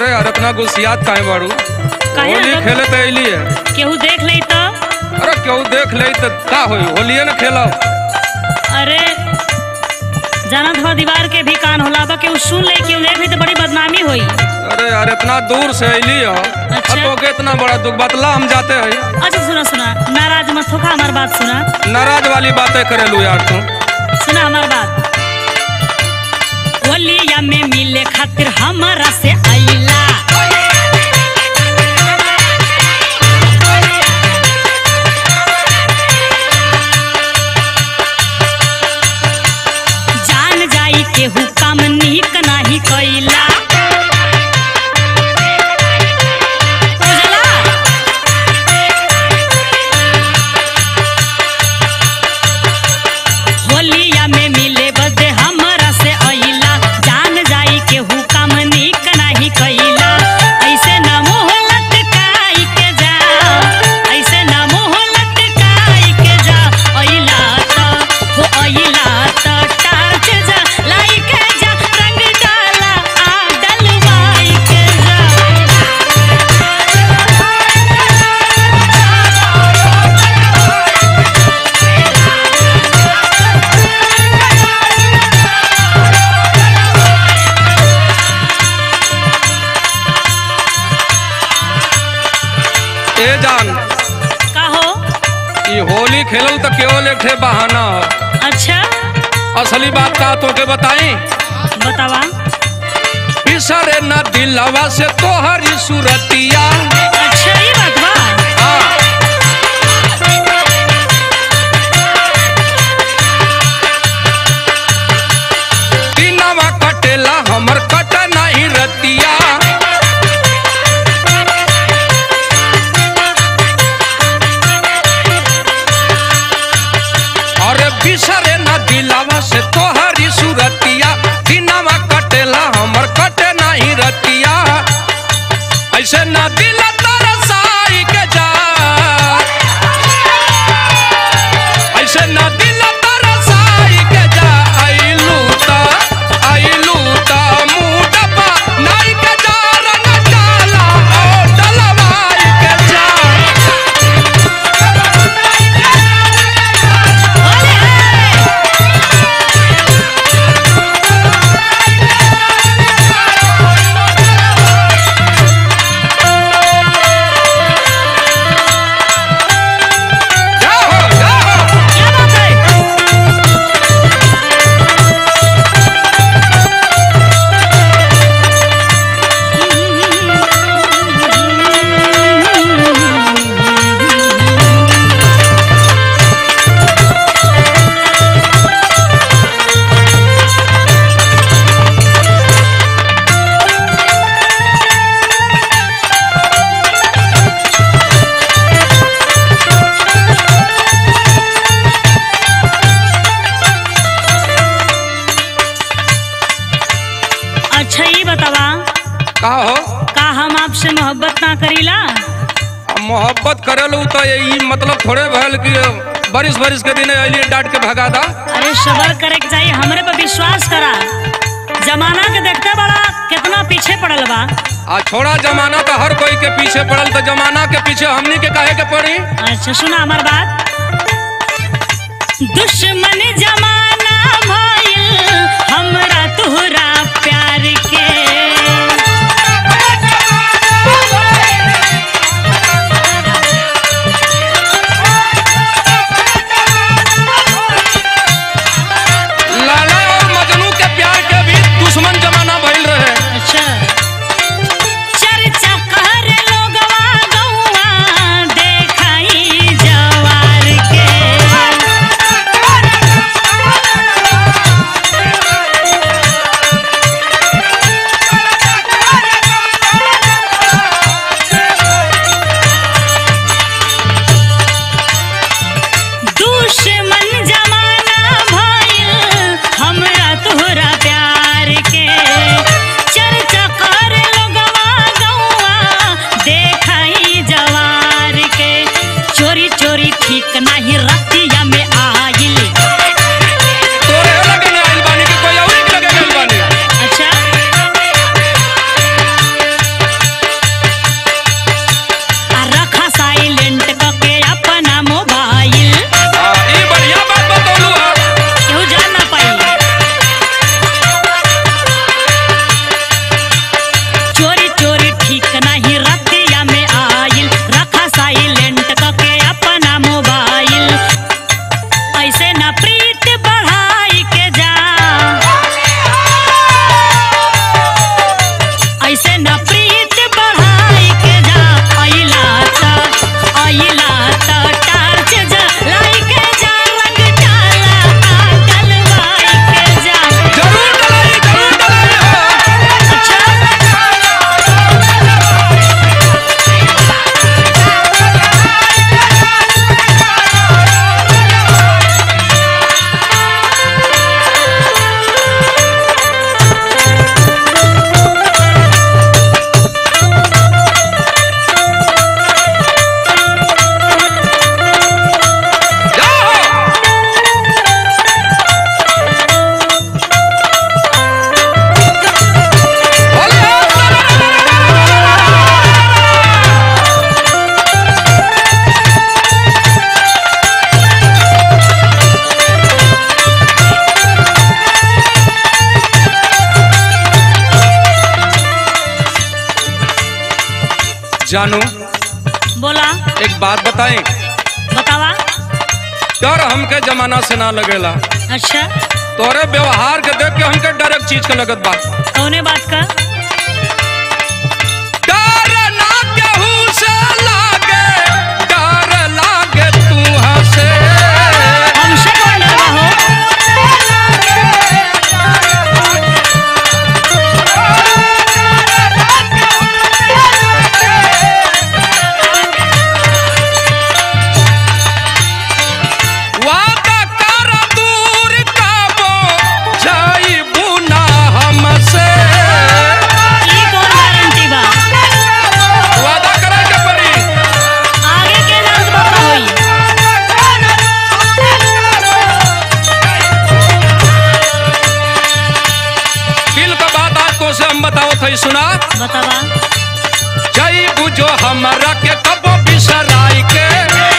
अरे यार इतना गुस्सियात काहे बाड़ू काहे होली अगर- खेले तो अइली है केहू देख ले तो अरे केहू देख ले तो का होई होलिए न खेला अरे जानत हो दीवार के भी कान होला बा केहू सुन ले केहू देख ले तो बड़ी बदनामी होई अरे यार इतना दूर से अइली है अच्छा। अब तो के इतना बड़ा दुख बतला हम जाते हैं अच्छा सुना सुना नाराज मत होखा हमार बात सुना नाराज वाली बातें करेलू यार तू सुना हमार बात होलिया में मिले खातिर हमारा से आइला जान जाई केहू काम नीक नाही कैला बुझला होलिया में मिले बदे हमरा से अइला जान जाई केहू काम नीक नाही कैला ऐसे ना मुंह लटकाई के जा ऐसे ना मुंह लटकाई के जा अइला त हो अइला त टाच जा लाई के जा रंग डाला आ डलवाई के जा ए जान का हो ये होली खेलल तो केवल एक ठे बहाना है अच्छा असली बात का तो के बताई बतावा बिसरे न दिलवा से तोहरी सूरतिया अच्छा ये बात बा हाँ दिनवा कटेला हमर कट नहीं रतिया अरे बिसरे न दिलवा से तोहरी सूरतिया दिनवा कटेला हमर कटे नहीं रतिया ऐसे न दिल तरसाई के जा ऐसे न दिल तरसाई के जा आइलू ता आइलू ता मुडपा नाई के जा रंग डाला ओ डलवाई के जा जाओ जाओ क्या बात है अच्छा ये बतावा का हो का हम आपसे मोहब्बत ना करीला अब मोहब्बत करेलू तो यही मतलब थोड़े भल कि बारिश बारिश के दिन अलिए डांट के भगा दा अरे सबर करे के चाहिए हमरे पे विश्वास करा जमाना के देखते बड़ा कितना पीछे पड़ल बा आ छोड़ा जमाना तो हर कोई के पीछे पड़ल तो जमाना के पीछे हमनी के काहे के पड़ी अच्छा सुना हमार बात दुश्मन जमाना भइल हमरा तोहरा प्यार के लाला और मजनू के प्यार के भी दुश्मन जमाना भइल रहे अच्छा चर्चा कर लोगवा गौआ देखाई जवार के जानू बोला एक बात बताएं बतावा डर हमके जमाना से ना लगेला अच्छा तोरे व्यवहार के देख के हमके डर एक चीज के लगत बा कौने बात का डर ना केहू से लागे डर लागे तू हसे हमसे कौन डरवा हो वादा कर दूर काबो जाइबू ना हमसे ई कौन गारंटी बा वादा करे के पड़ी आगे के जानत बा का होई दिल का बात आज को से हम बताओ थई सुना बतावा जाइबू जो हमरा के कबो बिसराई के